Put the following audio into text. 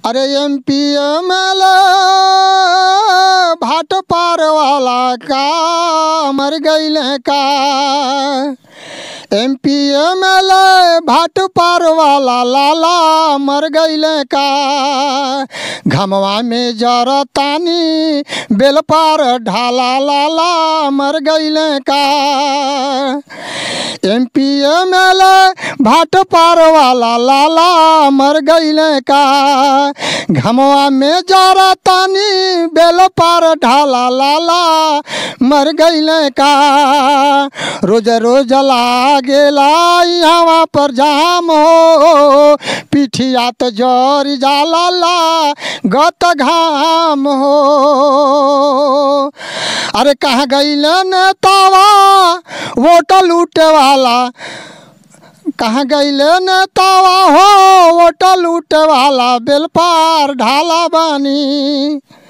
अरे एम पी एम एल भाट पार वाला का मर गईल का एम पी एम एल भाट पार वाला लाला मर गईल का घमवा में जरतानी बेल पार ढाला लाला मर गईल का एम पी एम एल भाट पार वाला लाला मर गईल का घमवा में जरा तानी बेल पार ढाला लाला मर गईल का रोज रोज लागेला यहाँ पर जाम हो पिठिया तो जर जाला ला गत घाम हो अरे कहाँ गईल नेतावा वोट लूटे वाला कहाँ गईले नेतावा हो वोट लूटे वाला बेल पार ढाला बानी